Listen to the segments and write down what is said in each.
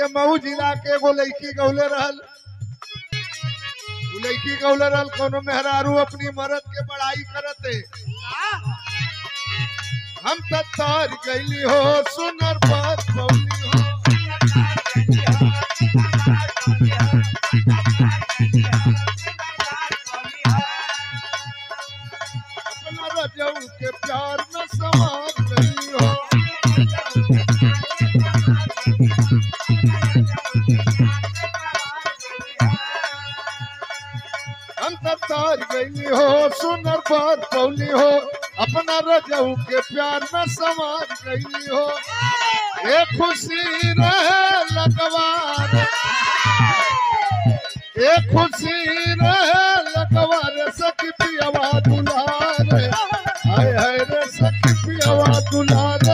मऊ जिला के एगो लड़की गौले रहल उ लड़की गौले रहल कोनो मेहरारू अपनी मरद के बड़ाई करते हम त तार गईली हो सुनर बात बौली हो अपना रजऊ के प्यार में समार गईली हो हम त तार गईली हो सुनर बात बौली हो अपना रजऊ के प्यार में समार गईली हो ये खुशी रहे लगवार ये खुशी रहे लगवार सखी पियवा दुलार हाय हाय रे सखी पियवा दुलार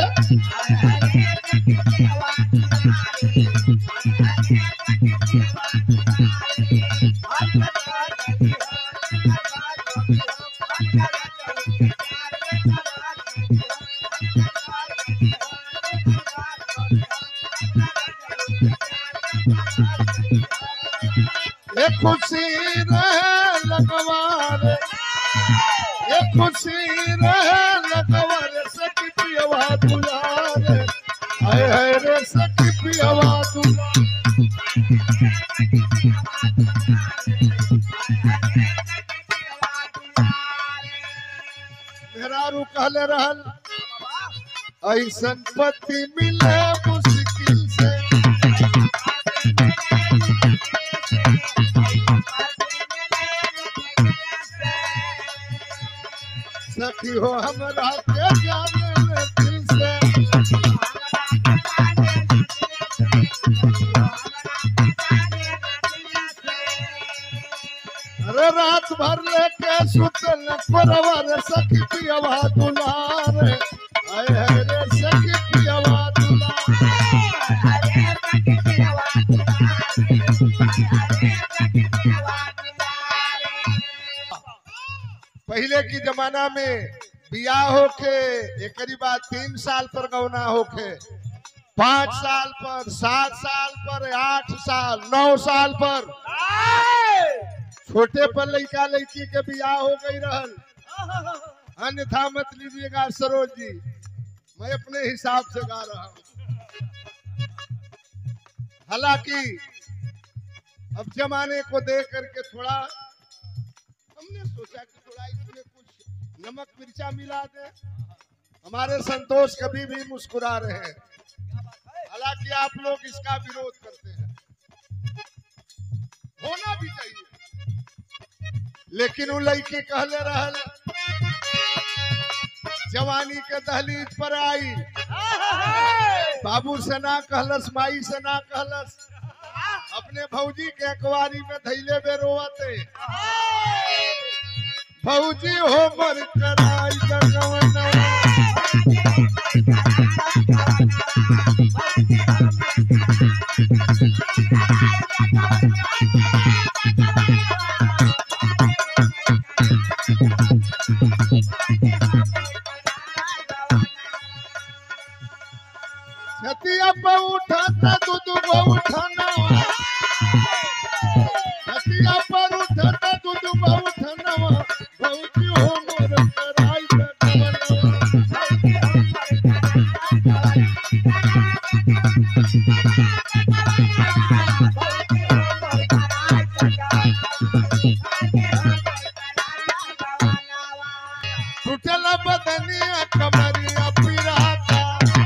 ये खुशी रहे लगवार ये खुशी रहे लगवार सखी पियवा दुलार हाय हाय रे सखी पियवा दुलार मेहरारू कहले रहल ऐसन पति मिले मुश्किल से सखी हो हमरा के जाने ले दिल से अरे रात भर लेके सुतल परवर सखी पियवा दुलार आए है रे सखी पियवा दुलार पहले की जमाना में बियाह होके एकरी बाद तीन साल पर गौना होके पाँच साल पर सात साल पर आठ साल नौ साल पर छोटे पर लड़का लड़की के बियाह हो गई रहल अन्यथा मत लीजिएगा सरोज जी मैं अपने हिसाब से गा रहा हूँ हालांकि अब जमाने को देख करके थोड़ा हमने सोचा कि थोड़ा इसमें कुछ नमक मिर्चा मिला दे हमारे संतोष कभी भी मुस्कुरा रहे हैं हालांकि आप लोग इसका विरोध करते हैं होना भी चाहिए लेकिन वो लड़की कहले रहल जवानी के दहलीज पर आई बाबू से ना कहलस माई से ना कहलस अपने भौजी के अखबारी में धैले बे रोवते भौजी हो मर कराई लगवना छतिया पे उठाता दूध को उठाना छतिया पर उठाता दूध को उठाना भौजी हो मोर कराई लगवना टूटल बदनिया कमरिया पिराता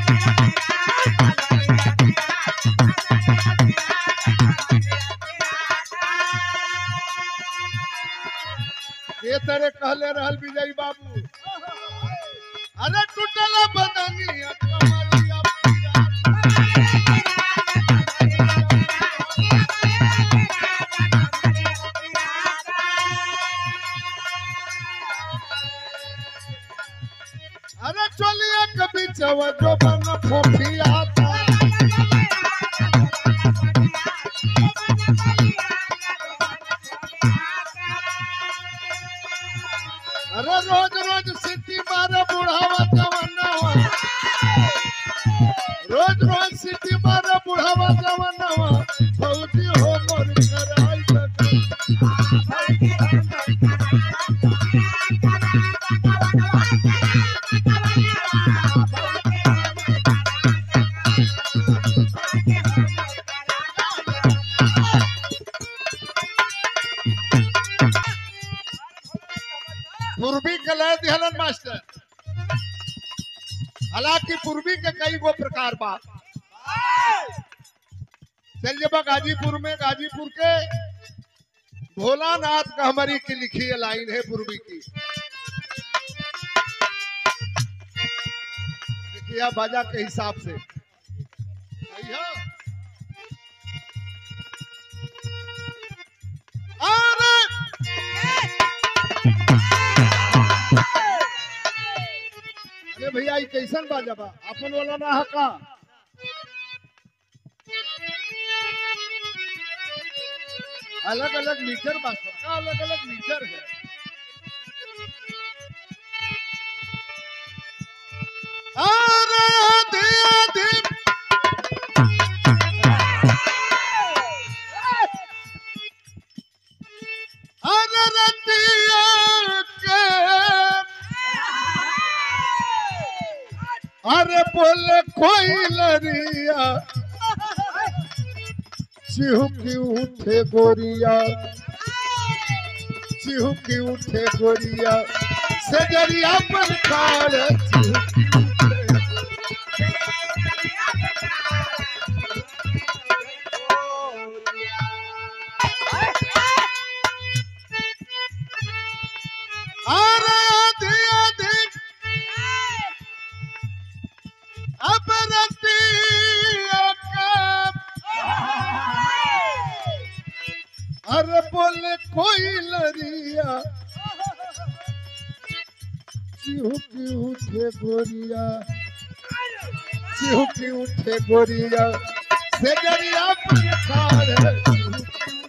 ये तरह कहले रहल विजय बाबू अरे टूटल बदनिया कमरिया पिराता अरे चलिए कभी चव जो बन फोफियाता अरे रोज रोज सिटी मारे बुढ़ावा जवानवा रोज रोज सिटी मारे बुढ़ावा जवानवा पूर्वी के लय दिहलन मास्टर हालांकि पूर्वी के कई गो प्रकार बा चलिए बा गाजीपुर में गाजीपुर के भोलानाथ का हमारी की लिखी है लाइन है पूर्वी की देखिए बाजा के हिसाब से आइया। अरे अरे भैया ई कैसन बाजा बा अपन वाला ना हका अलग अलग मीटर बा सबका अलग अलग मीटर है अरे आधी आधी अरे रतिया के अरे बोले कोई लरिया चिहुकी उठे गोरिया चिहुकी उठे गोरिया सजरिया पर कार चिहुकी उठे अरे आधी आधी अब रतिया के अरे बोले कोई लरिया चिहुकी उठे गोरिया चिहुकी उठे गोरिया से गरिया पुकार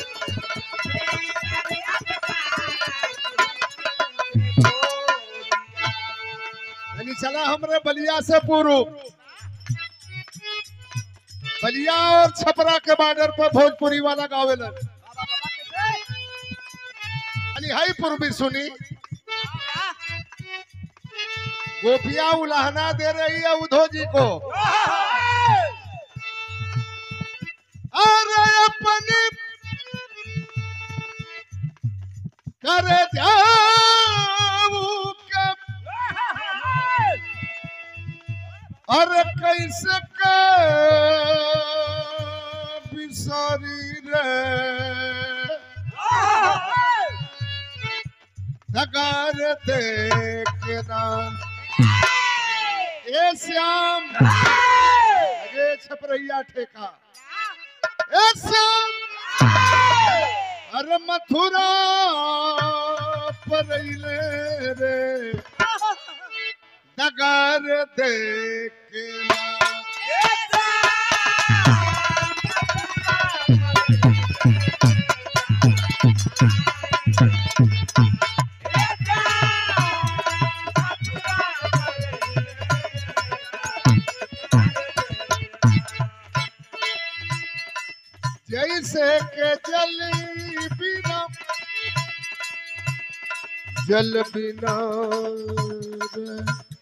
यानी चला हमरे बलिया से पूर्व बलिया और छपरा के बॉर्डर पर भोजपुरी वाला गावेलन यानी हाई पूर्वी सुनी गोपिया उलाहना दे रही है उधो जी को अरे अपनी करे जाऊ के अरे कैसे के बिसारी रे नगार देखना ए श्याम अरे छपरैया ठेका ए श्याम अरे मथुरा परैले रे नगार देखना जैसे के जल बिना जल बिना रे।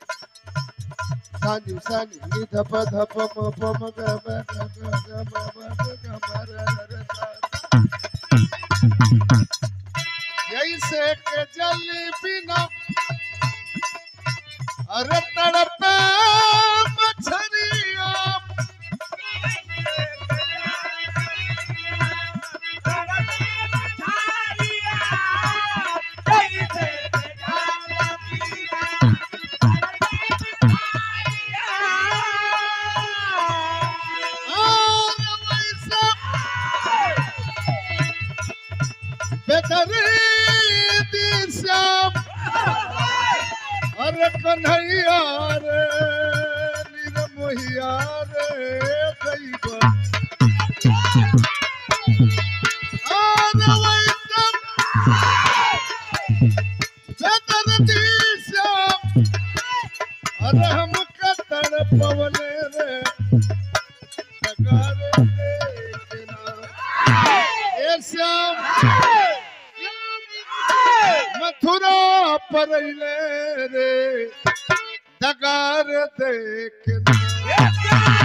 सानी सानी नि धप धप म प म ग ब ग ग ग म ब ग ग म र र र सा। जैसे के जल बिना अरे तड़पे मछरिया और वैसा बेदरी दिशा अरे कन्हैया रे निरमोहिया रे दैवा और वैसा बेदरी दिशा अरे हम कतड़ पवने रे नगारे देखना ए श्याम मथुरा परैले रे नगार देखना